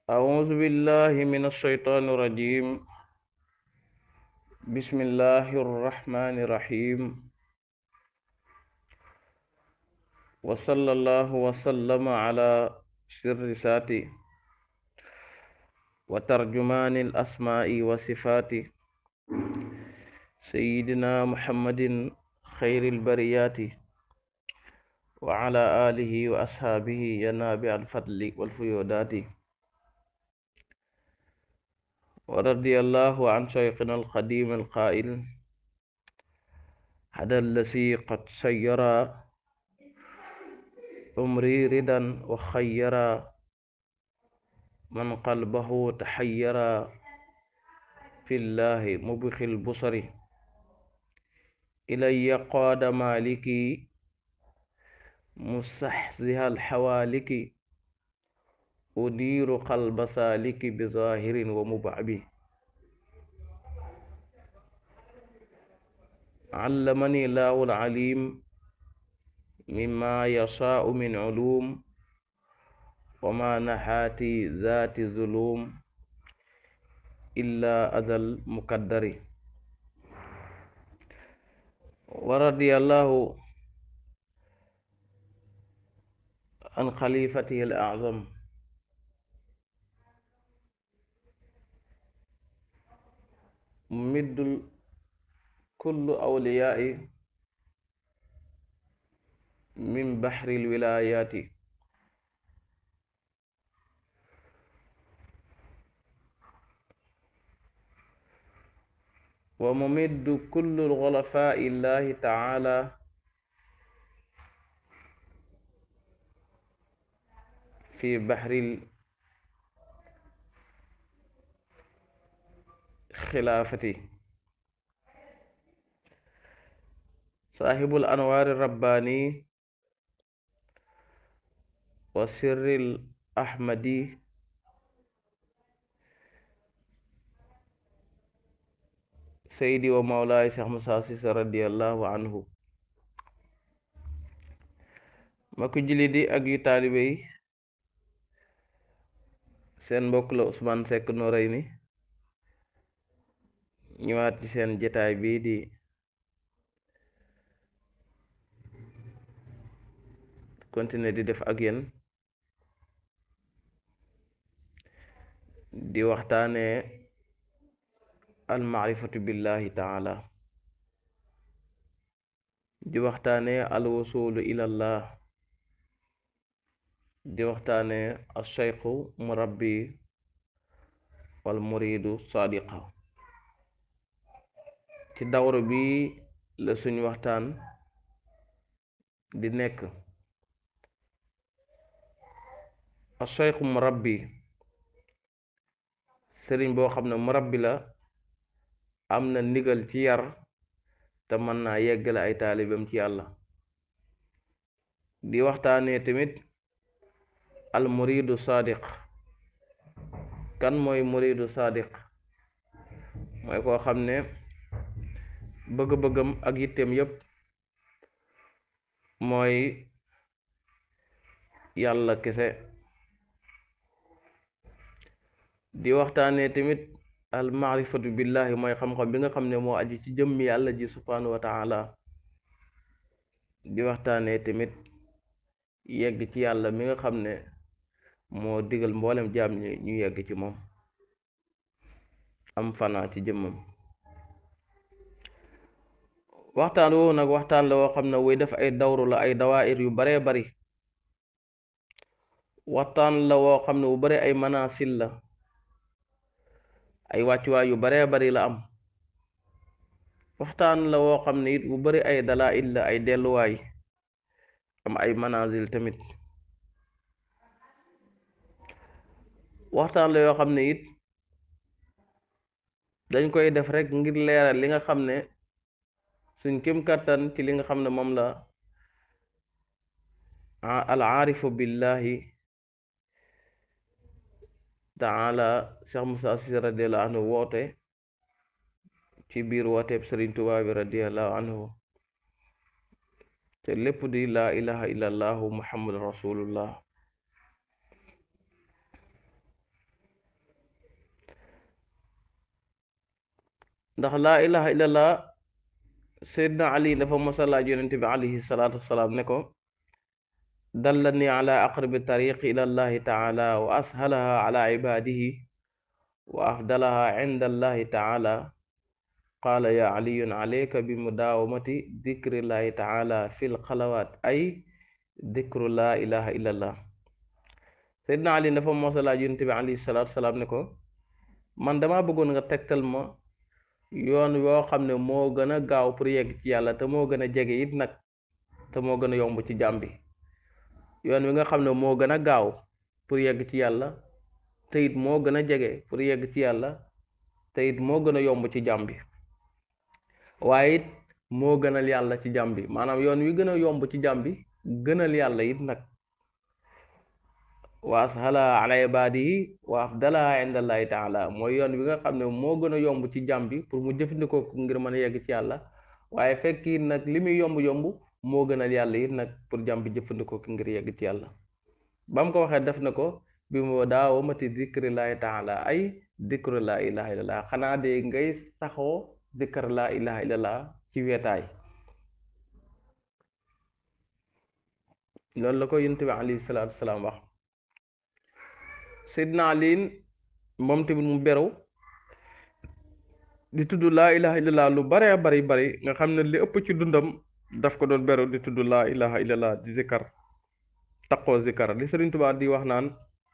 أعوذ بالله من الشيطان الرجيم بسم الله الرحمن الرحيم وصلى الله وسلم على سر ساتي وترجمان الأسماء وصفات سيدنا محمد خير البريات وعلى آله وأصحابه ينابع الفضل والفيودات ورضي الله عن شيخنا القديم القائل هذا الذي قد سير عمري ردا وخير من قلبه تحير في الله مبخ البصر إلي قاد مالكي مستحزها الحوالك أدير قلب سالك بظاهر ومبعب علمني الله العليم مما يشاء من علوم وما نحاتي ذات ظلوم إلا أزل مقدر ورضي الله عن خليفته الأعظم ممد كل أولياء من بحر الولايات وممد كل الغلفاء الله تعالى في بحر الخلافة صاحب الأنوار الرباني وسر الأحمدي سيدي ومولاي شيخ موسى سيسي رضي الله عنه ma ko julli di ak yu taalibe yi seen mbokk la Ousmane Seck Noreyni ñëwaat ci seen jataay bii di continuer di def ak yéen di waxtaane almaarifatu billahi taala di waxtaane alwusulu ilallah di waxtaane alcheikhu murabbi wal muridu sadiqa ci dawru bi la suñ waxtaan di nekk alcheikhu murabbi sëriñ boo xam ne murabbi la am na ndigal ci yar te mën naa yeggale ay taalibam ci yàlla di waxtaanee tamit al muridu sadiq kan mooy muridu sadiq mooy koo xam ne bëgg-bëggam ak yitteem yépp mooy yàlla kese di waxtaanee tamit al maarifatu billahi mooy xam-xam bi nga xam ne moo aju ci jëmmi yàlla ji subhanahu wa taala di waxtaanee tamit yegg ci yàlla mi nga xam ne moo digal mboolem jaam ñi ñu yegg ci moom am fanaa ci jëmmam waxtaan woowu nag waxtaan la woo xam ne wuy def ay dawru la ay dawaayir yu baree bari waxtaan la woo xam ne wu bare ay manaasil la ay wàccuwaay yu baree bari la am waxtaan la woo xam ne it bu bari ay dalaa'il la ay delluwaay am ay manazil tamit waxtaan la yoo xam ne it dañ koy def rek ngir leeral li nga xam ne suñ kem kàttan ci li nga xam ne moom la al aarifu billahi taala Cheikh Moussa Cissé radiallahu anhu woote ci biir wooteeb Sëriñ Tuubaa bi radiallahu anhu te lépp di laa ilaha illallahu muhammadu rasulullah ndax laa ilaha illallah seydna ali dafa mosa laaj yonent bi alayhi salaatu wasalaam ne ko dallani ala aqrabi tariq ila allahi taala wa ashalaha ala ibadihi wa afdalaha inda allahi taala qaala ya aliyun alayka bi mudaawamati dikrillahi taala fi lxalawaat ay dikru laa ilaha illallah seydna ali dafa mosa laaj yonent bi alayhi salaatu wasalaam ne ko man dama bëggoon nga tegtal ma yoon yoo xam ne moo gën a gaaw pour yegg ci yàlla te moo gën a jege it nag te moo gën a yomb ci jàmm bi yoon wi nga xam ne moo gën a gaaw pour yegg ci yàlla te it moo gën a jege pour yegg ci yàlla te it moo gën a yomb ci jàmm bi waaye it moo gënal yàlla ci jàmm bi maanaam yoon wi gën a yomb ci jàmm bi gënal yàlla it nag wa ashala ala ibadihi wa afdalaha inda allahi taala mooy yoon wi nga xam ne moo gën a yomb ci jàmm bi pour mu jëfandikoo ko ngir mën a yegg ci yàlla waaye fekk it nag li muy yomb-yomb moo gënal yàlla it nag pour jàmm bi jëfandikoo ko ngir yegg ci yàlla ba mu ko waxee def na ko bi mu daawamati dikrillahi taala ay dikru laa ilaha illallah xanaa de ngay saxoo dikr laa ilaha illallah ci weetaay loolu la ko yonent bi alayhi salaatu wasalaam wax Seydina Aliin moom tamit mu beru di tudd laa ilaha illallah lu bare bari bari nga xam ne li ëpp ci dundam daf ko doon beru di tudd laa ilaha illallah di zikkar taqoo zikkar li Sëriñ Tuubaa di wax naan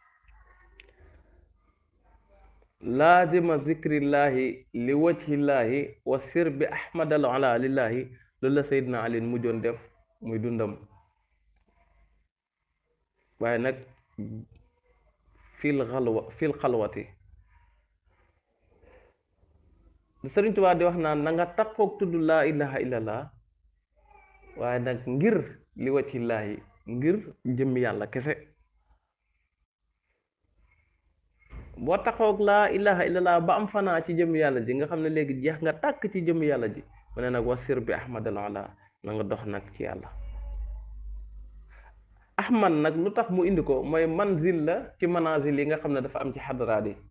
laazima zikrillahi li wajhillahi wa sir bi ahmadal ala lillahi loolu la Seydina Aliin mujjoon def muy dundam waaye nag fil xalwa fil xalwati Sëriñ Tuubaa di wax naan na nga takkook tudd laa ilaha illallah waaye nag ngir li wacillaahi ngir jëmmi yàlla kese boo taxoog laa ilaha illallah ba am fanaa ci jëmmi yàlla ji nga xam ne léegi jeex nga tàkk ci jëmmi yàlla ji mu ne nag wasir bi ahmadal ala na nga dox nag ci yàlla ahmad nag lu tax mu indi ko mooy manzil la ci manazil yi nga xam ne dafa am ci xadaraat yi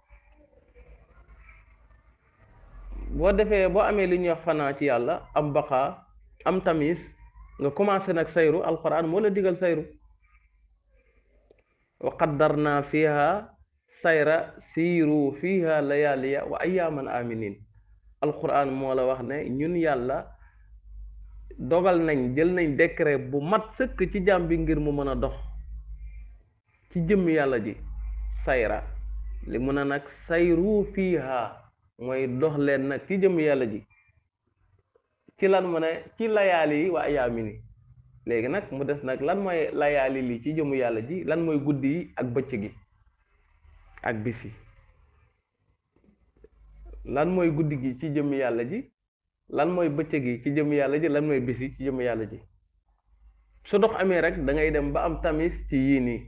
boo defee boo amee li ñuy wax fanaa ci yàlla am baqaa am tamis nga commencé nag sayru alquran moo la digal sayru wa qaddarna fiha sayra siiru fiha layaliya wa ayaman aminin alquran moo la wax ne ñun yàlla dogal nañ jël nañ décret bu mat sëkk ci jàmm bi ngir mu mën a dox ci jëmm yàlla ji sayra li mun a nag sayru fiiha mooy dox leen nag ci jëmm yàlla ji ci lan mu ne ci layaali yi wa ayaami ni léegi nag mu des nag lan mooy layaali li ci jëmm yàlla ji lan mooy guddi yi ak bëccëg gi ak bis yi lan mooy guddi gi ci jëmm yàlla ji lan mooy bëccëg yi ci jëm yàlla ji lan mooy bis yi ci jëm yàlla ji su dox amee rek da ngay dem ba am tamis ci yii nii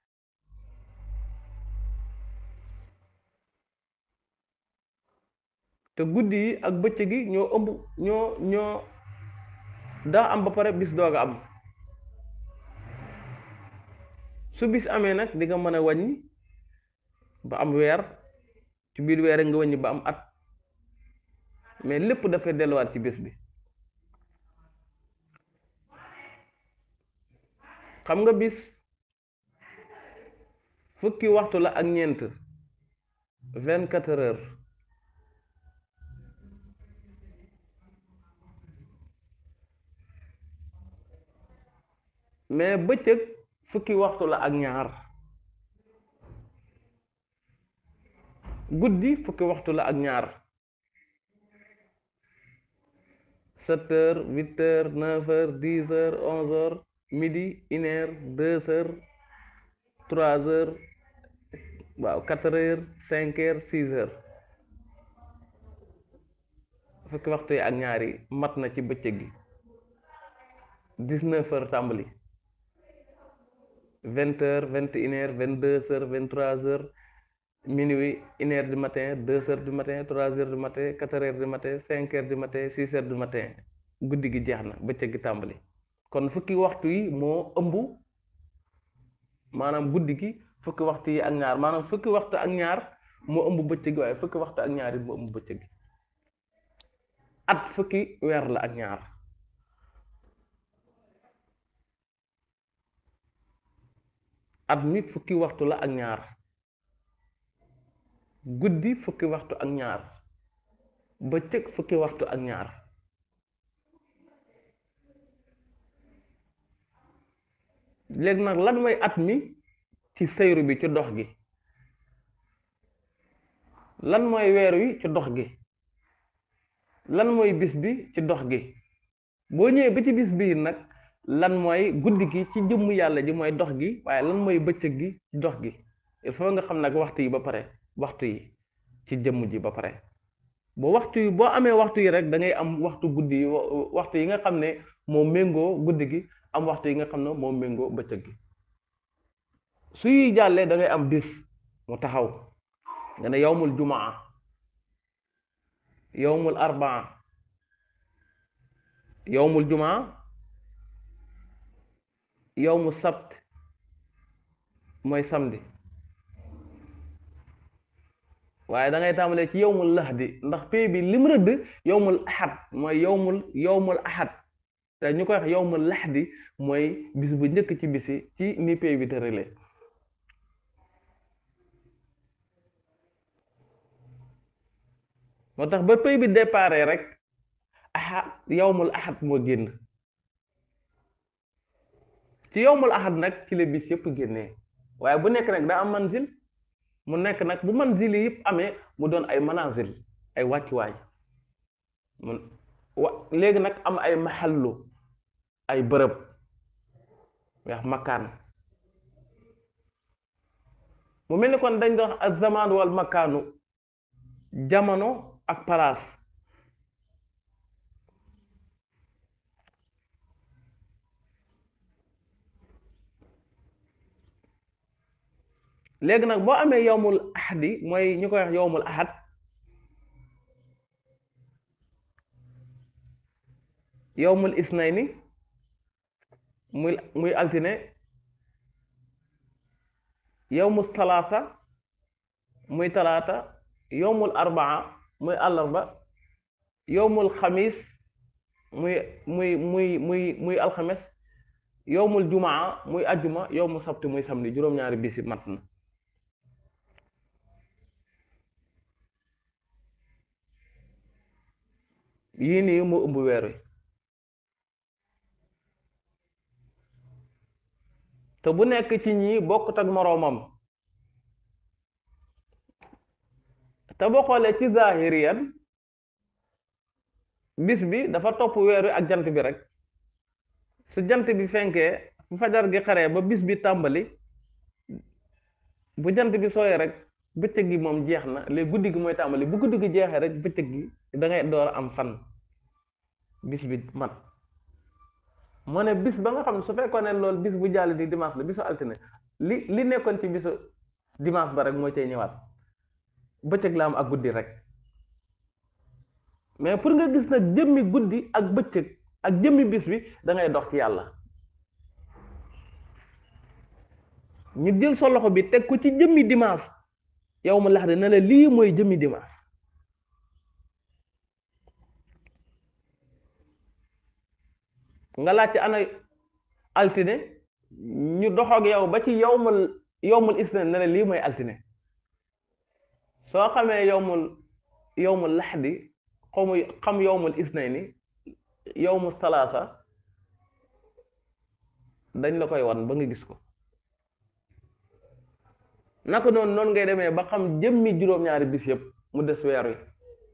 te guddi yi ak bëccëg yi ñoo ëmb ñoo ñoo daa am ba pare bis doog a am su bis amee nag di nga mën a wàññi ba am weer ci biir weer nga wàññi ba am at mais lépp dafay delluwaat ci bés bi xam nga bis fukki waxtu la ak ñeent vingt quatre heures mais bëccëg fukki waxtu la ak ñaar guddi fukki waxtu la ak ñaar sept heures huit heures neuf heures dix heures onze heures midi une heure deux heures trois heures waaw quatre heures cinq heures six heures fukki waxtu yi ak ñaari mat na ci bëccëg gi dix neuf heures tàmbali vingt heures vingt et une heures vingt deux heures vingt trois heures minuit une heure du matin deux heures du matin trois heures du matin quatre heures du matin cinq heures du matin six heures du matin guddi gi jeex na bëccëg gi tàmbali kon fukki waxtu yi moo ëmb maanaam guddi gi fukki waxtu yi ak ñaar maanaam fukki waxtu ak ñaar moo ëmb bëccëg gi waaye fukki waxtu ak ñaar yi moo ëmb bëccëg gi at fukki weer la ak ñaar at mi fukki waxtu la ak ñaar guddi fukki waxtu ak ñaar bëccëg fukki waxtu ak ñaar léegi nag lan mooy at mi ci sayru bi ci dox gi lan mooy weer wi ci dox gi lan mooy bis bi ci dox gi boo ñëwee ba ci bis bii nag lan mooy guddi gi ci jëmm yàlla ji mooy dox gi waaye lan mooy bëccëg gi ci dox gi il faut nga xam nag waxtu yi ba pare waxtu yi ci jëmm ji ba pare boo waxtu yi boo amee waxtu yi rek da ngay am waxtu guddi yi waxtu yi nga xam ne moo méngoo guddi gi am waxtu yi nga xam ne moo méngoo bëccëg gi suy jàllee da ngay am bis mu taxaw nga ne yowmul jumaa yowmul arbaa yowmul jumaa yowmu sabt mooy samedi waaye da ngay tàmbalee ci yowmul lahdi ndax pay bi lim rëdd yowmul ahad mooy yowmul yowmul ahad te ñu koy wax yowmul lahdi mooy bis bu njëkk ci bisi ci ni pay bi tërale moo tax ba pay bi déparé rek ahad yowmul ahad moo génn ci yowmul ahad nag ci la bis yëpp génnee waaye bu nekk nag daa am manzil mu nekk nag bu manzil yi yëpp amee mu doon ay manazil ay wàccuwaay mun wa léegi nag am ay maxallu ay bërëb wax makkaan mu mel ni kon dañ doon az zaman wal makkaanu jamono ak palaas léegi nag boo amee yowmul ahadi mooy ñu koy wax yowmul ahad yowmul isnayni muy muy altine yowmul talaata muy talaata yowmul arbaa muy àllarba yowmul xamis muy muy muy muy muy alxames yowmul jumaa muy ajjuma yowmul sabti muy samedi juróom-ñaari bisi mat na yii nii moo ëmb weer wi te bu nekk ci ñii bokkut ak moroomam te boo xoolee ci zahiriyan bis bi dafa topp weer wi ak jant bi rek su jant bi fenkee fu fajar gi xaree ba bis bi tàmbali bu jant bi sooyee rek bëccëg gi moom jeex na léegi guddi gi mooy tàmbali bu guddi gi jeexee rek bëccëg gi da ngay door a am fan bis bi mat moo ne bis ba nga xam ne su fekkoon ne loolu bis bu jàll di dimanche la bisu altine li li nekkoon ci bisu dimanche ba rek moo cay ñëwaat bëccëg la am ak guddi rek mais pour nga gis nag jëmmi guddi ak bëccëg ak jëmmi bis bi da ngay dox ci yàlla ñu jël sa loxo bi teg ko ci jëmmi dimanche yow ma lax de ne la lii mooy jëmmi dimanche nga laaj ci ana altine ñu doxoog yow ba ci yowmul yowmul isne ne la lii mooy altine soo xamee yowmul yowmul laxdi xamu xam yowmul isnayni yowmul salaasa dañ la koy wan ba nga gis ko naka noonu noonu ngay demee ba xam jëmmi juróom-ñaari bis yëpp mu des weer wi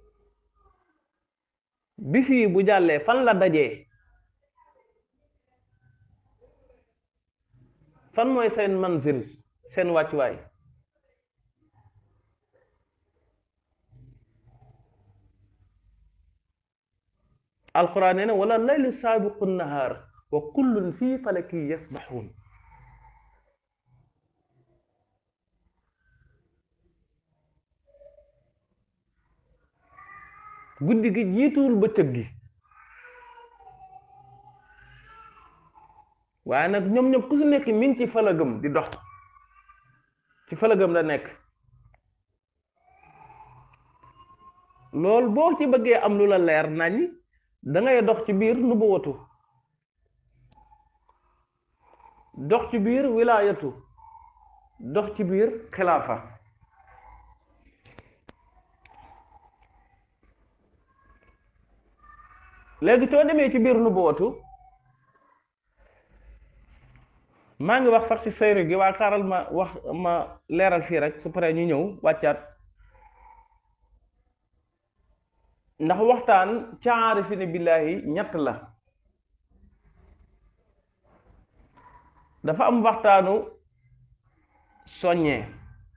bis yi bu jàllee fan la dajee fan mooy seen manzil seen wàccuwaay alquran nee na wala laylu saabiqu nahaar wa kullun fii falaki yasbaxuun guddi gi jiituwul bëccëg gi waaye nag ñoom ñoom ku su nekk mi ngi ci falagëm di dox ci falagëm la nekk loolu boo ci bëggee am lu la leer nañ da ngay dox ci biir nubuwatu dox ci biir wilaayatu dox ci biir xilaafa léegi soo demee ci biir nubuwatu maa ngi wax sax ci sayru gi waa xaaral ma wax ma leeral fii rek su paree ñu ñëw wàccaat ndax waxtaan ca aarifina billaahi ñett la dafa am waxtaanu soññee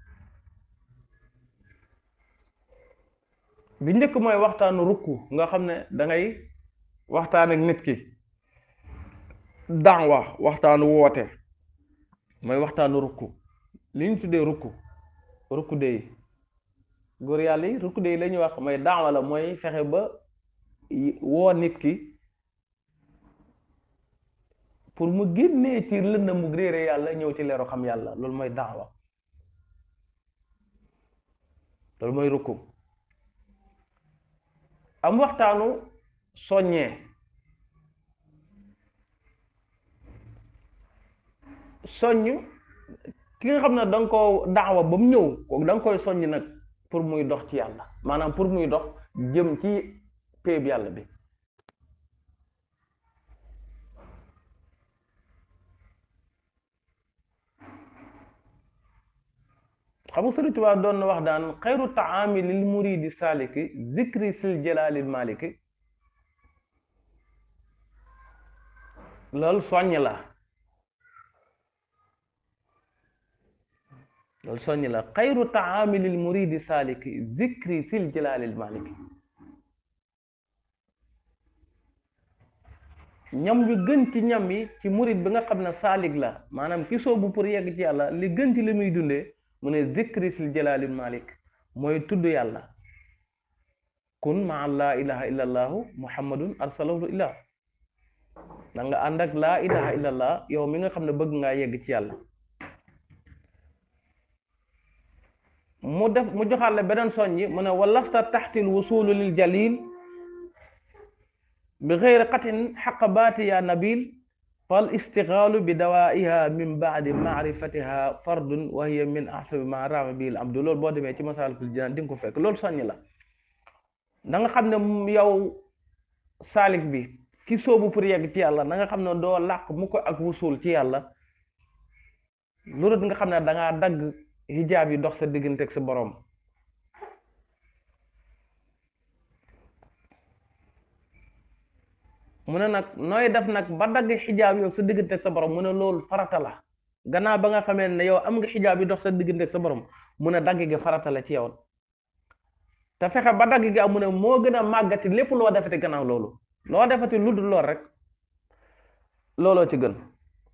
bi njëkk mooy waxtaanu rukku nga xam ne da ngay waxtaan ak nit ki daawa waxtaanu woote mooy waxtaanu rukku li ñu tuddee rukku rukku dey góor yàlla yi rukku dey la ñuy wax mooy daawa la mooy fexe ba woo nit ki pour mu génnee ci lëndëm mu réere yàlla ñëw ci leeru xam yàlla loolu mooy daawa loolu mooy rukku am waxtaanu soññee soññ ki nga xam ne da nga ko daawa ba mu ñëw kooku da nga koy soññ nag pour muy dox ci yàlla maanaam pour muy dox jëm ci péeb yàlla bi xam nga Sëriñ Tuubaa doon na wax daan xayru taami lil muridi saliki zikri sil jalaalil maliki loolu soññ la loolu soññ la xayru taami lil muridi saliki zikri sil jalaalil maliki ñam yu gën ci ñam yi ci murid bi nga xam ne saalik la maanaam ki soobu pour yegg ci yàlla li gën ci li muy dundee mu ne zikri sil jalaalil malik mooy tudd yàlla kun maa laa ilaha illa allahu muhammadun arsalahu ilah da nga ànd ak laa ilaha illa allah yow mi nga xam ne bëgg ngaa yegg ci yàlla mu def mu joxaale beneen soññi mu ne walasta taxtil wusulu lil jalil bi xeyri qatin xaqa baati ya nabil fal istixaalu bi dawaiha min baadi maarifatiha fardun wa hiya min ahsabi ma raama bil abdu loolu boo demee ci masaalikul jinaan di nga ko fekk loolu soññ la da nga xam ne yow saalik bi ki soobu pour yegg ci yàlla na nga xam ne doo làq mu ko ak wusul ci yàlla loolu nga xam ne da ngaa dagg hijaab yi dox sa diggante ak sa borom mu ne nag nooy def nag ba dagg xijaab yow sa diggante ak sa borom mu ne loolu farata la gannaaw ba nga xamee ne yow am nga xijaab yi dox sa diggante ak sa borom mu ne dagg gi farata la ci yow te fexe ba dagg gi am mu ne moo gën a màggati lépp loo defati gannaaw loolu loo defati lu dul lool rek looloo ci gën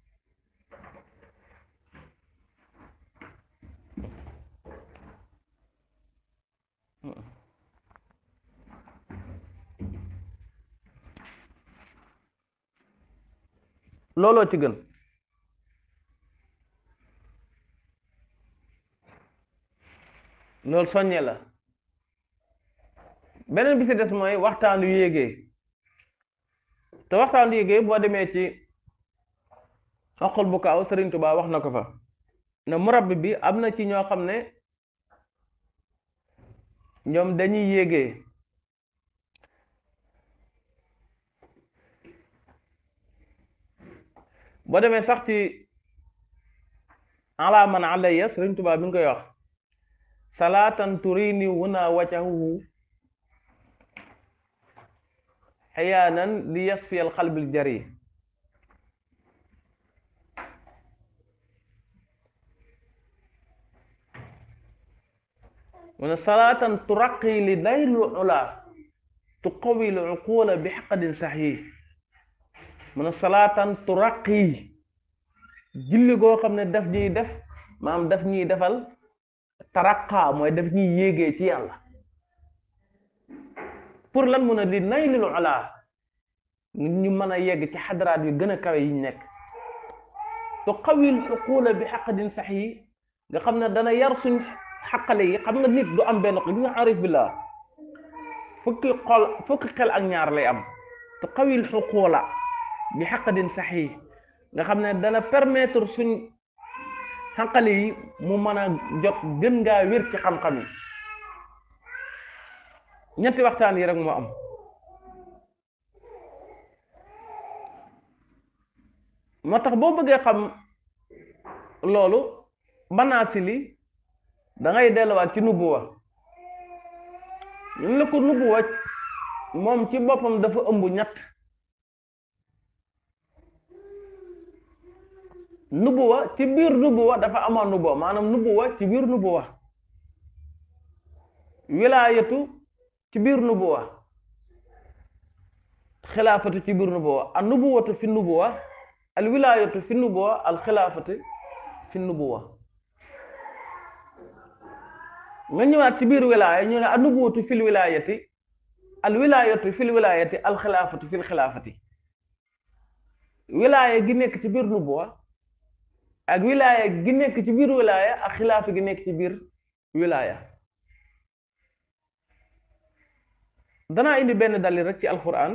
looloo ci gën loolu soññee la beneen bi ci des mooy waxtaan yu yéegee te waxtaan yu yéegee boo demee ci xoqul bu kaaw Sëriñ Tuubaa wax na ko fa ne murabbi bi am na ci ñoo xam ne ñoom dañuy yéegee boo demee sax ci ala man alayya Sëriñ Tuubaa bi nga koy wax salaatan turini wuna wacahu xiyaanan li yasfi al qalbil jari mu ne salaatan turaqi li daylu ula tuqawi l uqula bi xaqadin saxiix mu ne salaatan turaqi julli goo xam ne daf ñuy def maam daf ñuy defal taraqa mooy daf ñuy yéegee ci yàlla pour lan mun a li naylil ula ñu mën a yegg ci xadaraat yu gën a kawe yi ñu nekk tuqawi l uqula bi xaqadin saxiix nga xam ne dana yar suñ xaqale yi xam nga nit du am benn li nga arif billah fukki xol fukki xel ak ñaar lay am te xawil xuquula bi xaqadin saxiix nga xam ne dana permettre suñ xaqali yi mu mën a jot gën ngaa wér ci xam-xam yi ñetti waxtaan yi rek moo am moo tax boo bëggee xam loolu banaasi li da ngay delluwaat ci nubuwa ñun la ko nubuwa moom ci boppam dafa ëmb ñett nubuwa ci biir nubuwa dafa amoon nubuwa maanaam nubuwa ci biir nubuwa wilaayatu ci biir nubuwa xilaafatu ci biir nubuwa al nubuwatu fi nubuwa al wilaayatu fi nubuwa al xilaafatu fi nubuwa nga ñëwaat ci biir wilaaya ñu ne al nubuwatu fil wilaayati al wilaayatu fil wilaayati al xilaafatu fil xilaafati wilaaya gi nekk ci biir nubuwa ak wilaaya gi nekk ci biir wilaaya ak xilaafa gi nekk ci biir wilaaya danaa indi benn dalil rek ci alquran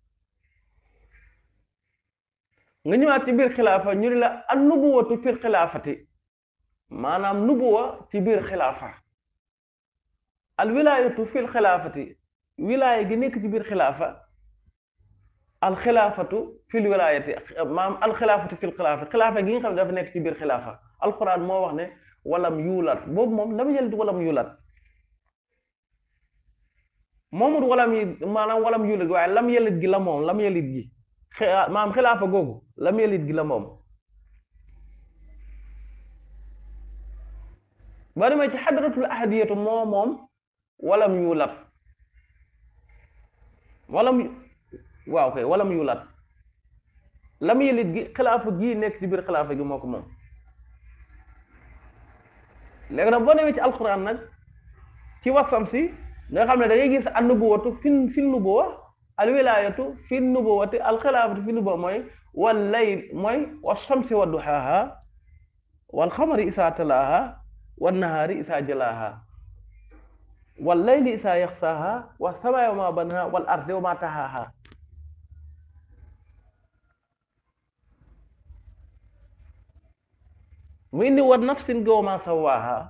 nga ñëwaat ci biir xilaafa ñu ne la an nubuwatu fil xilaafati maanaam nubuwa ci biir xilaafa al wilaayatu fil xilaafati wilaaya gi nekk ci biir xilaafa al xilaafatu fil wilaayati maanaam al xilaafatu fil xilaafa xilaafa gi nga xam ne dafa nekk ci biir xilaafa alquran moo wax ne walam yuulat boobu moom lam yelit walam yuulat moomut walam yi maanaam walam yuulat waaye lam yelit gi la moom lam yelit gi maanaam xilaafa googu lam yelit gi la moom boo demee ci xadratul ahadiyatu moo moom walam yuulat walam waaw kay walam yuulat lam yelit gi xilaafa gii nekk ci biir xilaafa gi moo ko moom léegi nag boo demee ci alquran nag ci wasam si nga xam ne da ngay gis an nubuwatu fi fi nubuwa al wilayatu fi nubuwati al xilaafatu fi nubuwa mooy wal layl mooy wa shamsi wa duhaaha wal xamari isaa talaaha wan nahaari isaa jalaaha wal layli isaa yaxsaaha wa samaai wa ma banaha wal ardi wa ma tahaaha mu indi wa nafsin ga wa ma sawaaha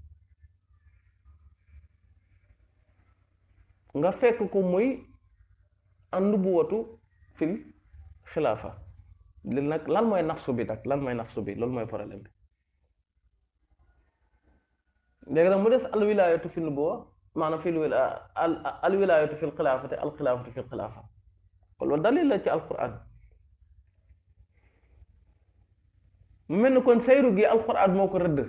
nga fekk ko muy an nubuwatu fil xilaafa li nag lan mooy nafsu bi nag lan mooy nafsu bi loolu mooy problème bi léegi nag mu des al wilaayatu fil nubuwa maanaam fil wila al al wilaayatu fil xilaafati al xilaafatu fil xilaafa kon loolu dalil la ci alquran mu mel ni kon sayru gi alquran moo ko rëdd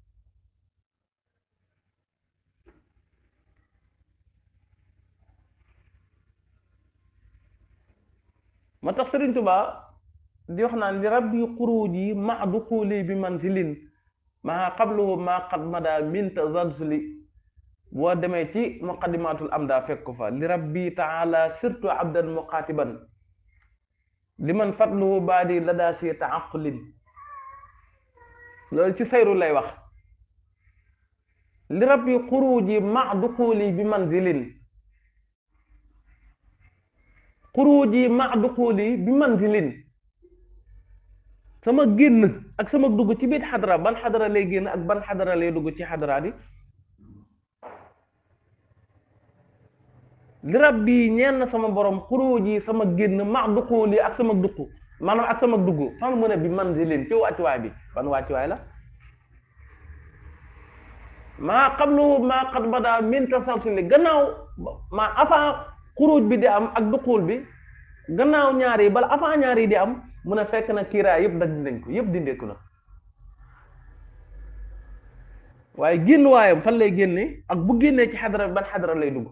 ma tax Sëriñ Tuba di wax naan li rabbi xuruuji ma duxuli bi manzilin maa qabluhu maa qad mada min tazalzuli boo demee ci muqaddimatul amda fekk ko fa li rabbi taala sirtu abdan muqatiban liman fadluhu baadi lada si taaqulin loolu ci sayru lay wax li rabbi xuruuji ma duxuli bi manzilin xuruuji ma duxuli bi manzilin sama génn ak sama dugg ci biir xadara ban xadara lay génn ak ban xadara lay dugg ci xadara di li rabbi ñeen na sama borom xuruuji sama génn ma duxuli ak sama dugg maanaam ak sama dugg fan mu ne bi manzilin ci wàccuwaay bi ban wàccuwaay la maa qablu maa qad bada min tasalsuli gannaaw maa avant xuruuj bi di am ak duxul bi gannaaw ñaar yi bala avant ñaar yi di am mun a fekk na kiiraay yëpp daj nañ ko yëpp dindeeku na waaye génn waayam fan lay génne ak bu génnee ci xadara ban xadara lay dugg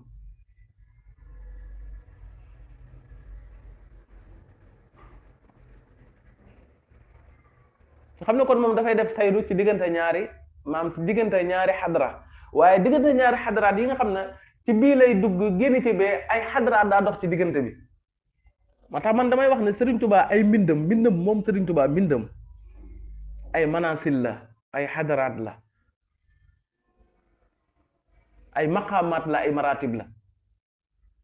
xam ne kon moom dafay def sayru ci diggante ñaari maam ci diggante ñaari xadara waaye diggante ñaari xadaraat yi nga xam ne ci bii lay dugg génn ci bee ay xadaraat daa dox ci diggante bi moo tax man damay wax ne Serigne Touba ay mbindam mbindam moom Serigne Touba mbindam ay manasil la ay xadaraat la ay maqaamaat la ay maratib la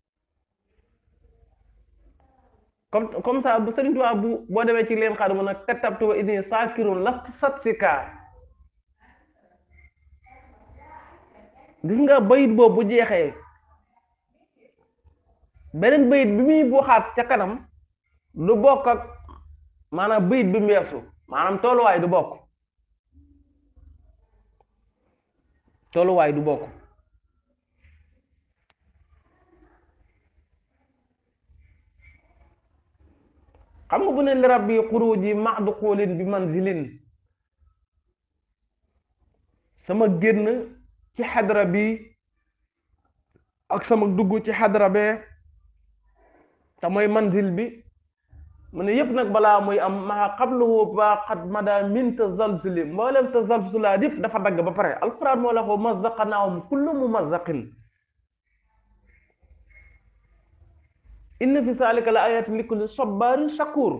comme comme ça bu Sëriñ Tuubaa bu boo demee ci leen xaar mu ne katabtu wa inni saakirun lastu satsika gis nga bayit boobu bu jeexee beneen bayit bi muy buuxaat ca kanam du bokk ak maanaam bayit bi mu weesu maanaam tolluwaay du bokk tolluwaay du bokk xam nga bu ne li rabbi xuruji maxdu xoolin bi manzilin sama génn ci xadra bi ak sama dugg ci xadra bee te mooy manzil bi mu ne yëpp nag balaa muy am maa qablahu ba xat mada min tazalzuli mboolem tazalzulaat yëpp dafa dagg ba pare alquran moo la ko mazzaqnaahum kullu mumazzaqin inna fi zalika la ayatin li kulli sabarin shakur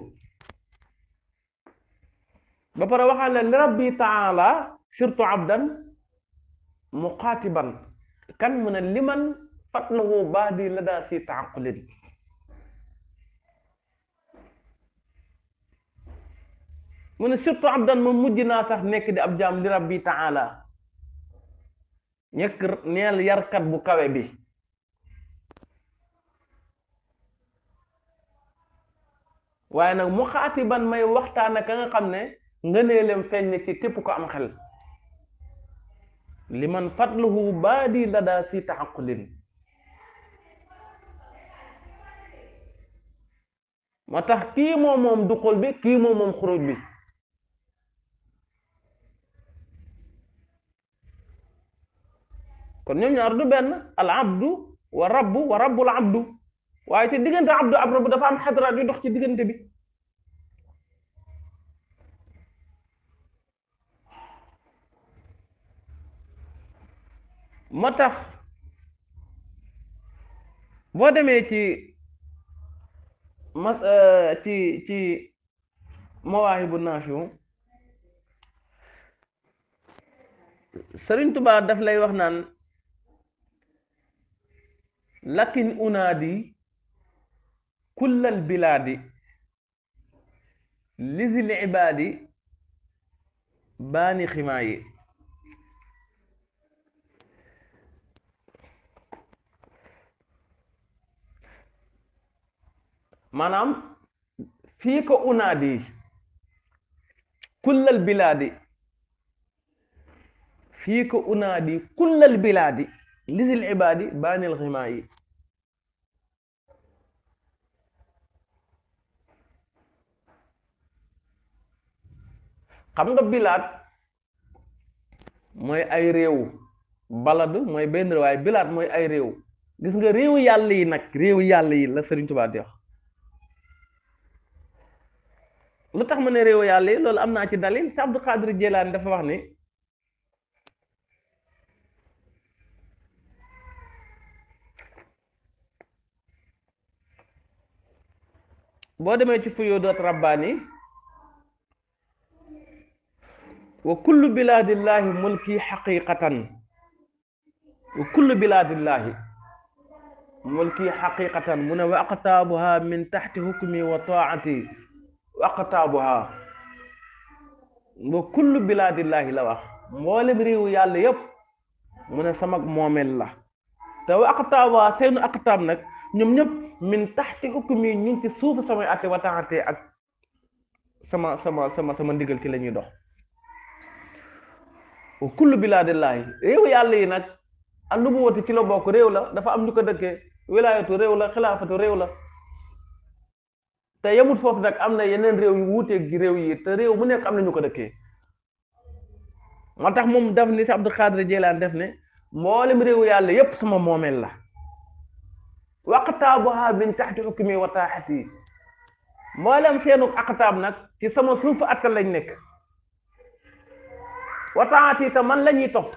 ba pare waxaan ne li rabbi taala surtout abdan muqaatiban kan mu ne liman fatnahu baadi la daa si taaqulin mu ne surtout abdan moom mujj naa sax nekk di ab jaam li rabbi taala ñekk neel yarkat bu kawe bi waaye nag mu xaatiban may waxtaan ak ka nga xam ne ngëneelem feeñ ne ci képp ko am xel li man fatluhu baadi la daa si taxaqulin moo tax kii moom moom duxul bi kii moom moom xuruj bi kon ñoom ñaar du benn al abdu wa rabbu wa rabbul abdu waaye ci diggante abdu ab rabbu dafa am xadaraat yu dox ci diggante bi moo tax boo demee ci mas ci ci mawaahibu naafiu Sëriñ Tuubaa daf lay wax naan lakin unaadi kullal bilaadi lizil ibaadi baani ximaa yi maanaam fii ko unaadi kullal bilaadi fii ko unaadi kullal bilaadi lizil ibaadi baanil ximaa yi xam nga bilaat mooy ay réew baladu mooy benn waaye bilaat mooy ay réew gis nga réewu yàlla yi nag réewu yàlla yi la Sëriñ Tuubaa di wax lu tax ma ne réewu yàlla yi loolu am naa ci dalil si Abdul Xaadir Jilaani dafa wax ni boo demee ci fuyuudaat rabbaani wa kullu bilaadillaahi mulki xaqiqatan wa kullu bilaadillaahi mulki xaqiqatan mu ne wa aqtaabuha min taxti hukmi wa taati wa aqtaabuha wa kullu bilaadillaahi la wax mboolem réewu yàlla yépp mu ne sama moomeel la te wa aqtaabuha seenu aqtaab nag ñoom ñëpp min taxti hukmi ñu ngi ci suufu samay atte wa taati ak sama sama sama sama ndigal ci la ñuy dox wa kullu bilaadillaahi réew yàlla yi nag ak lu mu wati ci la bokk réew la dafa am ñu ko dëkkee wilaayatu réew la xilaafatu réew la te yemut foofu nag am na yeneen réew yu wuuteeg gi réew yi te réew mu nekk am na ñu ko dëkkee moo tax moom daf ni si Abdul Xaadir Jilaan def ne mboolem réew yàlla yépp sama moomeel la waqtaabuha min taxti hukmi wa taaxati mboolem seenu aqtaab nag ci sama suufu atta lañ nekk wataati te man la ñuy topp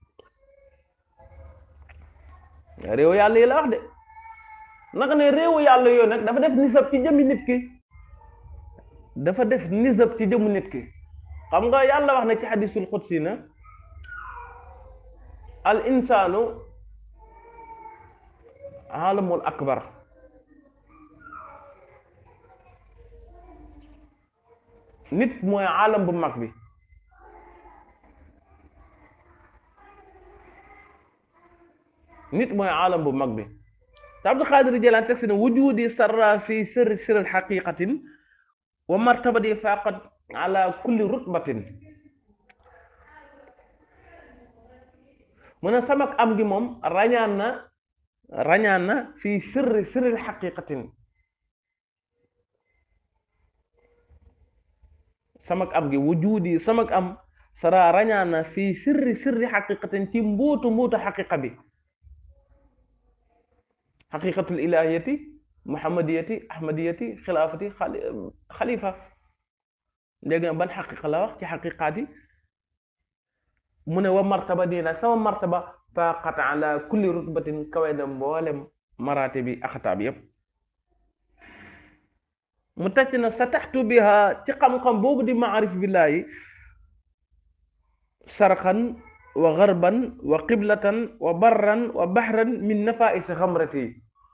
réew yàlla yi la wax de naka ne réewu yàlla yooyu nag dafa def nisab ci jëmmi nit ki dafa def nisab ci jëmmu nit ki xam nga yàlla wax na ci xadisul xudsi na al insaanu alamul akbar nit mooy alam bu mag bi nit mooy alam bu mag bi te Abdul Xaadir Jilaan teg si ne wujudi sarra fi sirri sirri xaqiqatin wa martabati faqat ala kulli rutbatin mu ne samak am gi moom rañaan na rañaan na fi sirri sirri xaqiqatin samak am gi wujudi samak am sara rañaan na fi sirri sirri xaqiqatin ci mbuutu mbuutu xaqiqa bi xaqiqatul ilahiyati muhammadiyati ahmadiyati xilaafati xalifa léegi nag ban xaqiqa la wax ci xaqiqaat yi mu ne wa martaba nii nag sama martaba faqat ala kulli rutbatin kawe na mboolem maraate bi axtaab yépp mu tacc na sa taxtu biha ci xam-xam boobu di maarif billaahi sarxan wa garban wa qiblatan wa barran wa bahran min nafaisi xamrati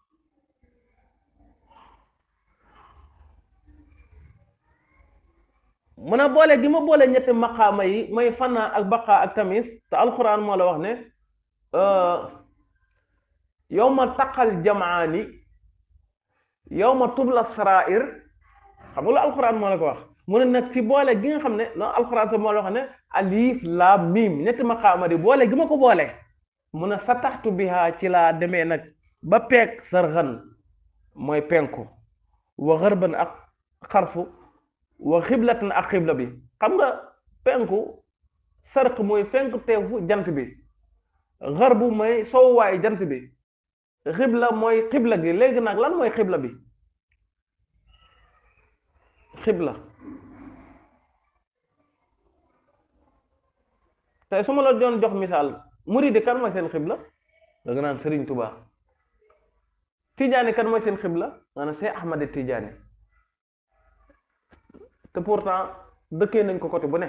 mun a boole gi ma boole ñetti maqaama yi may fanna ak baqa ak tamis te alquran moo la wax ne yow ma taqal jamaani yow ma tubla sarair xam nga lu alquran moo la ko wax mu ne nag ci boole gi nga xam ne non alquran sa moo la wax ne alif laam miim ñetti maqaama di boole gi ma ko boole mu ne sa taxtu biha ci laa demee nag ba peeg sarxan mooy penku wa xërban ak xarfu wa xiblatan ak xibla bi xam nga penku sarq mooy fenk teefu jant bi xarbu mooy sowwaay jant bi xibla mooy xibla gi léegi nag lan mooy xibla bi xibla tey su ma la doon jox misaal muridi kan mooy seen xibla da nga naan Sëriñ Tuba Tijaani kan mooy seen xibla nga naan Seex Ahmad Tijaani te pourtant dëkkee nañ ko côté bu ne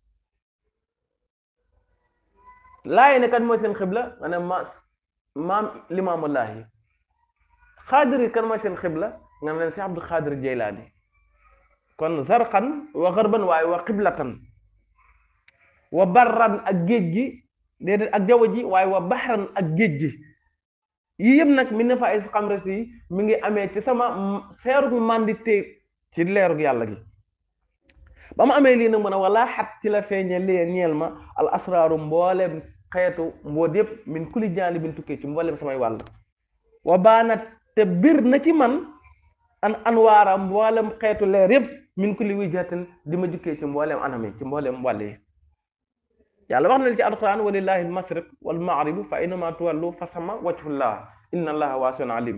laayi ne kan mooy seen xibla nga ne ma maam limaamu laahi xaadiri kan mooy seen xibla nga ne Seex Abdul Xaadir Jeylaani kon zarqan wa xarban waaye wa xiblatan wa barran ak géej gi déedéet ak jaww ji waaye wa baxran ak géej gi yii yëpp nag mi ne fa ay xamres yi mi ngi amee ci sama seerug mandité ci leerug yàlla gi ba ma amee lii nag mu ne wala xat ci la feeñe lee ñeel ma al asraaru mboolem xeetu mboot yëpp min kuli jaali bin tukkee ci mboolem samay wàll wa baanat te bir na ci man an anwaara mboolem xeetu leer yëpp min kulli wijhatin di ma jukkee ci mboolem anam yi ci mboolem wàll yi yàlla wax na li ci alquran walillahi almasriq wal maghribu fa aynama tuwallu fa sama wajhullah inna allaha waasiun alim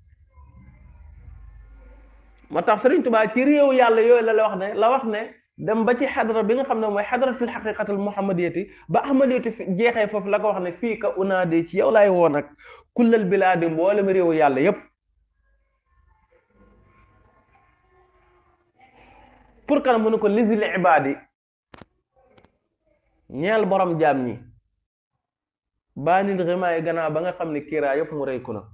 moo tax Sëriñ Tuubaa ci réew yàlla yooyu la la wax ne la wax ne dem ba ci xadara bi nga xam ne mooy xadaratul xaqiqatul muhammadiyati ba ahmadiyati jeexee foofu la ko wax ne fii ka unaadi ci yow laay woo nag kullal bilaadi mboolem réew yàlla yépp pour kan mu ne ko lisil ibaadi ñeel borom jaam ñi baanil ximaay gannaaw ba nga xam ne kiiraa yépp mu rëy ku na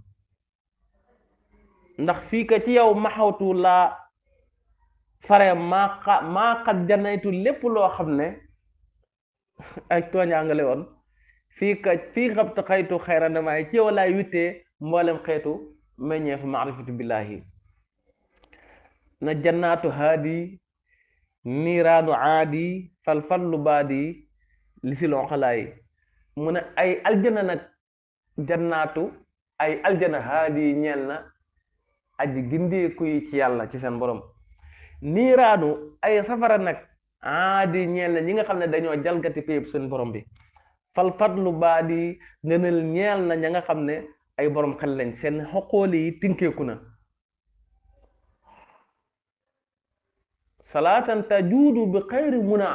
ndax fii ka ci yow maxawtu laa fare maa xa maa xat janaytu lépp loo xam ne ay tooñaangale woon fii ka fii xabta xaytu xayrandamaay ci yow laay wittee mboolem xeetu meññeefu maarifatu billahi na jannaatu haadi niiraanu aadi falfallu baadi li si lon xalaay mu ne ay aljana nag jannaatu ay aljana haadi ñeel na aji gindeeku yi ci yàlla ci seen borom niiraanu ay safara nag aadi ñeel na ñi nga xam ne dañoo jalgati péyëb seen borom bi falfallu baadi ngënal ñeel na ña nga xam ne ay borom xel lañ seen xoqooli yi tinkeeku na salaatan tajuudu bi xayri muna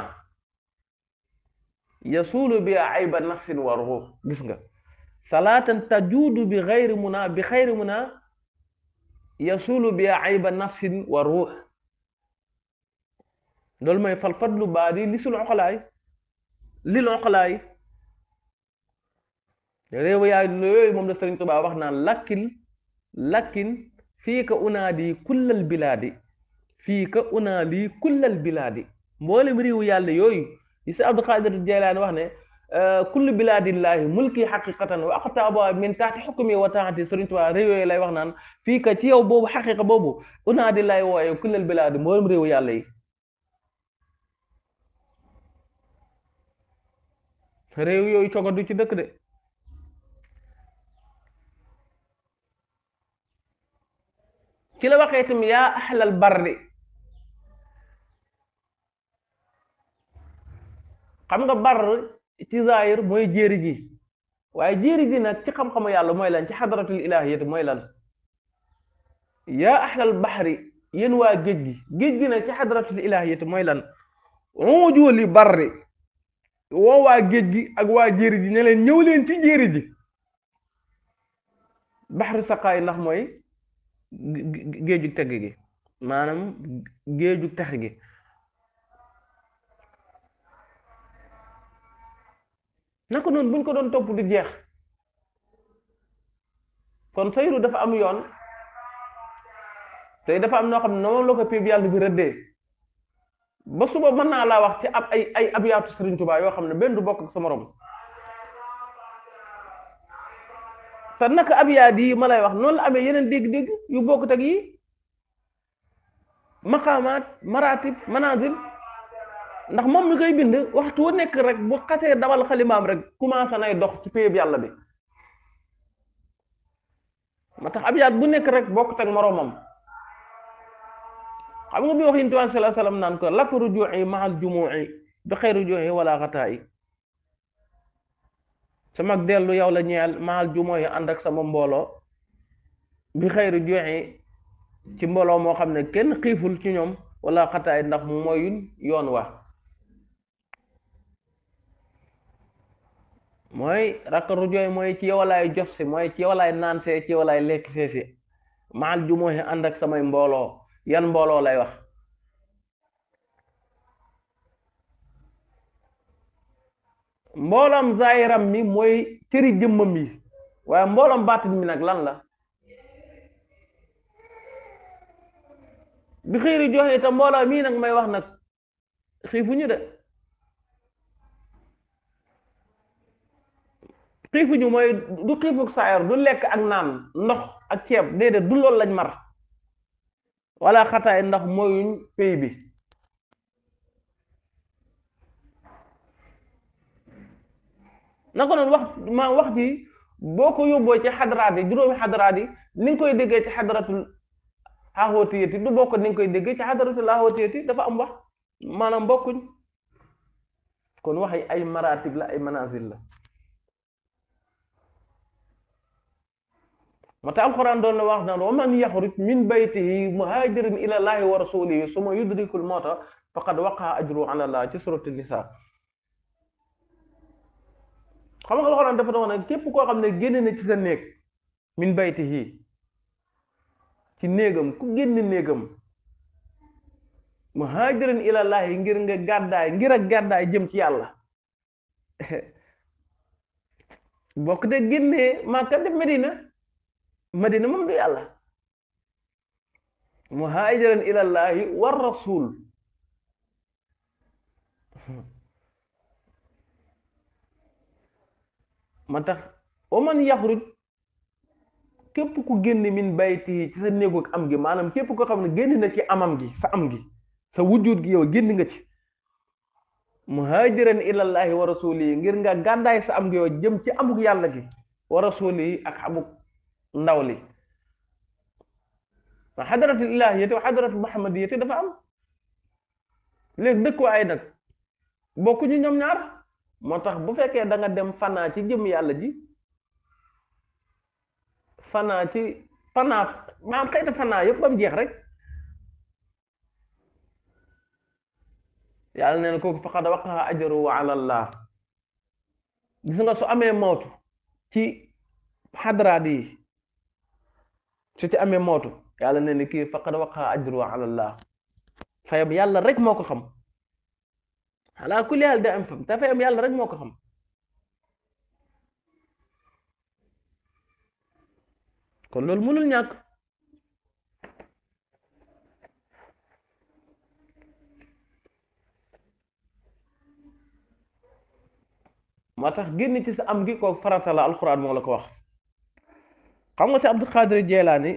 yasuulu bi ayba nafsin wa ruux gis nga salaatan tajuudu bi xayri muna bi xayri muna yasuulu bi ayba nafsin wa ruux loolu mooy fal fadlu baadi li sul oqalaay lil oqalaay réew yaay yooyu moom la Sëriñ Tuubaa wax naan lakkin lakkin fii ka unaadi kullal bilaadi fii ka unaali kullal bilaadi mboolem réewu yàlla yooyu yi si Abdul Xaadir Jeylaani wax ne kullu bilaadillaahi mulki xaqiqatan wa aqtaaba min taati xukmi wa taati Sëriñ Tuubaa réew yooyu lay wax naan fii ka ci yow boobu xaqiqa boobu unaadi lay wooye kullal bilaadi mboolem réewu yàlla yi réew yooyu cogo du ci dëkk de ci la waxee itam yaa ahlal barri xam nga bar ci zaahir mooy jéeri ji waaye jéeri ji nag ci xam-xamu yàlla mooy lan ci xadaratul ilahiyati mooy lan yaa ahlal baxri yéen waa géej gi géej gi nag ci xadaratul ilahiyati mooy lan ujuuli barri woo waa géej gi ak waa jéeri ji ne leen ñëw leen ci jéeri ji baxru saqaay ndax mooy géejug tegg gi maanaam géejug tex gi naka noonu buñ ko doon topp di jeex kon sayru dafa am yoon te dafa am noo xam ne noonu la ko péeb yàlla bi rëddee ba suba mën naa laa wax ci ab ay ay abiyaatu Sëriñ Tuubaa yoo xam ne benn du bokk ak sa morom te naka abiyaat yi ma lay wax noonu la amee yeneen dégg-dégg yu bokkut ak yi maqaamaat maratib manazil ndax moom mi koy bind waxtu wu nekk rek bu xasee dawal xalimaam rek commencé nay dox ci péyeb yàlla bi ma tax abiyaat bu nekk rek bokkut ak moroomam xam nga bi wax yéen tuwaan salaa salaam naan ko lakk rujuu'i mahal jumuu'i bi xëy rujuu'i wala xataa'i sama dellu yow la ñeel mahal jumuu'i ànd ak sama mbooloo bi xëy rujuu'i ci mbooloo moo xam ne kenn xiiful ci ñoom wala xataay ndax mooyul yoon wa mooy rakk rujooy mooy ci yow laay jos si mooy ci yow laay naan see ci yow laay lekk see si mahal jumuu'i ànd ak samay mbooloo yan mbooloo lay wax mbooloom zaayiram mi mooy cëri jëmmam yi waaye mbooloom baatin mi nag lan la bi xiiri joxe te mbooloo mii nag may wax nag xiifuñu de xiifuñu mooy du xiifuk saayar du lekk ak naan ndox ak ceeb déedéet du loolu lañ mar wala xataay ndax mooyuñ pay bi naka noonu wax ma wax ji boo ko yóbboo ci xadaraat yi juróomi xadaraat yi ni nga koy déggee ci xadaratul xaaxootiyati du bokk ni nga koy déggee ci xadaratul xaaxootiyati dafa am wax maanaam bokkuñ kon wax yi ay maratib la ay manazil la moo tax alquran doon na wax naan wa man yaxruj min baytihi muhajirin ila llahi wa rasulihi suma yudrikul mawta faqad waqa ajru ala allah ci suratu nisa xam nga alquran dafa doon ne képp koo xam ne génn na ci sa néeg min baytihi ci néegam ku génn néegam muhajirin ila llahi ngir nga gàddaay ngir ak gàddaay jëm ci yàlla bokk de génnee Makka def Medina madina moom du yàlla muhaajiran ilallahi war rasul ma tax wa man yaxruj képp ku génn min bayti ci sa néegu am gi maanaam képp koo xam ne génn na ci amam gi sa am gi sa wujjuut gi yow génn nga ci muhaajiran ilallahi wa rasulihi ngir nga gàddaay sa am gi yow jëm ci amuk yàlla gi wa rasulihi ak amuk ndaw li wa xadaratul ilahiyati wa xadaratul muhammadiyati dafa am léegi dëkkuwaay nag bokkuñu ñoom ñaar moo tax bu fekkee da nga dem fanaa ci jëm yàlla ji fanaa ci fanaa maam xëyta fanaa yëpp ba mu jeex rek yàlla nee na kooku faqad waqaa ajruhu ala allah gis nga su amee mootu ci xadaraat yi su ci amee mootu yàlla ne ni kii faqad waqa ajru ala allah fayam yàlla rek moo ko xam ala kulli haal da am fam te fayam yàlla rek moo ko xam kon loolu mënul ñàkk moo tax génn ci sa am gi ko farata la alxuraan moo la ko wax xam nga si Abdul Xaadir Jeelaani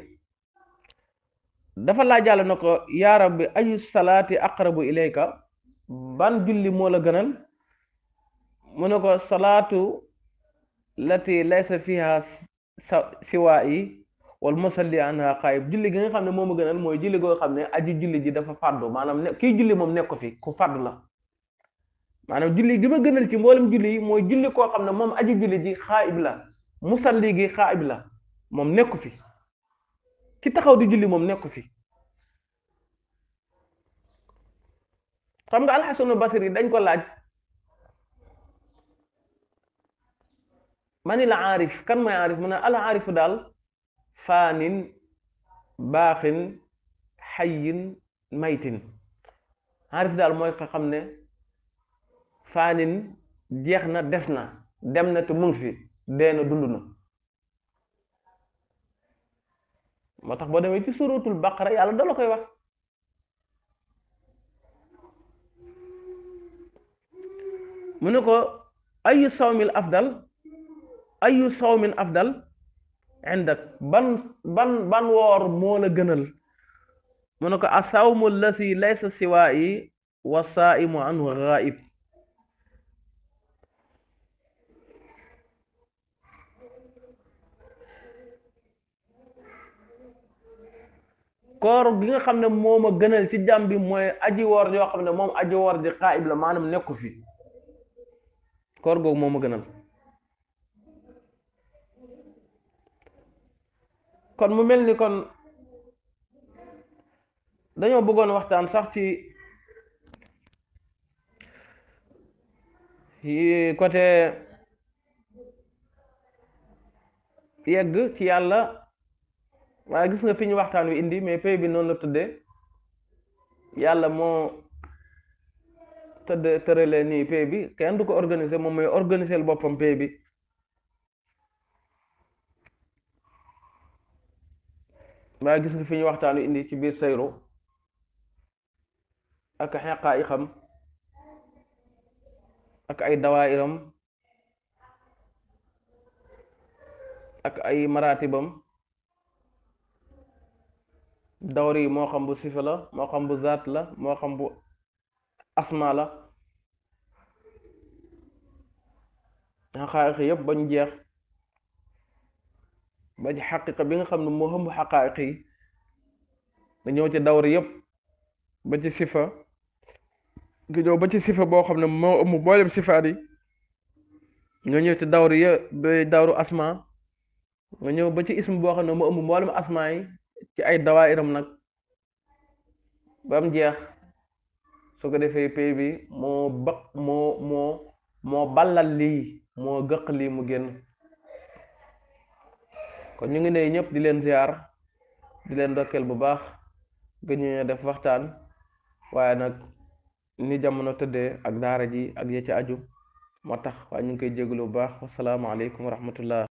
dafa laajaale na ko yaa rabbi ayu salaati aqrabu ilayka ban julli moo la gënal mu ne ko salaatu lati laysa fiha siwaa yi wal musalli anha xaayib julli gi nga xam ne moo ma gënal mooy julli goo xam ne aji julli ji dafa fàddu maanaam ne kii julli moom nekk ko fi ku fàddu la maanaam julli gi ma gënal ci mboolem julli yi mooy julli koo xam ne moom aji julli ji xaayib la musalli gi xaayib la moom nekku fi ki taxaw di julli moom nekku fi xam nga alxasanu basri dañ ko laaj mani la aarif kan mooy aarif mu ne al aarifu daal faanin baaxin xayin maytin aarif daal mooy ko xam ne faanin jeex na des na dem na te mu ngi fi dee na dund na moo tax boo demee ci suratul baqara yàlla da la koy wax mu ne ko ayu sawmil afdal ayu sawmin afdal indak ban ban ban woor moo la gënal mu ne ko asawmu lasi laysa siwaayi wa saaimu anhu ghaib koor gi nga xam ne moom a gënal ci jàmm bi mooy aji woor yoo xam ne moom aji woor ji xaayib la maanaam nekku fi koor googu moom a gënal kon mu mel ni kon dañoo bëggoon waxtaan sax ci côté yegg ci yàlla waaye gis nga fi ñu waxtaan wi indi mais pay bi noonu la tëddee yàlla moo tëdd tëralee nii pay bi kenn du ko organiser moom mooy organiser boppam pay bi waaye gis nga fi ñu waxtaan wi indi ci biir sayru ak xeqaa i xam ak ay dawaayiram ak ay maratibam dawr yi moo xam bu sifa la moo xam bu zaat la moo xam bu asma la xaqaayiq yëpp bañ jeex ba ci xaqiqa bi nga xam ne moo xam bu xaqaayiq yi nga ñëw ci dawr yëpp ba ci sifa nga ñëw ba ci sifa boo xam ne moo ëmb mboolem sifaat yi nga ñëw ci dawr yë ba dawru asma nga ñëw ba ci ism boo xam ne moo ëmb mboolem asma yi ci ay dawaayiram nag ba mu jeex su ko defee pay bi moo bëq moo moo moo ballal lii moo gëq lii mu génn kon ñu ngi ne ñëpp di leen ziar di leen dokkeel bu baax gën ñu def waxtaan waaye nag ni jamono tëddee ak daara ji ak ya ci aju moo tax waaye ñu ngi koy jégalu bu baax wasalaamaaleykum wa rahmatullah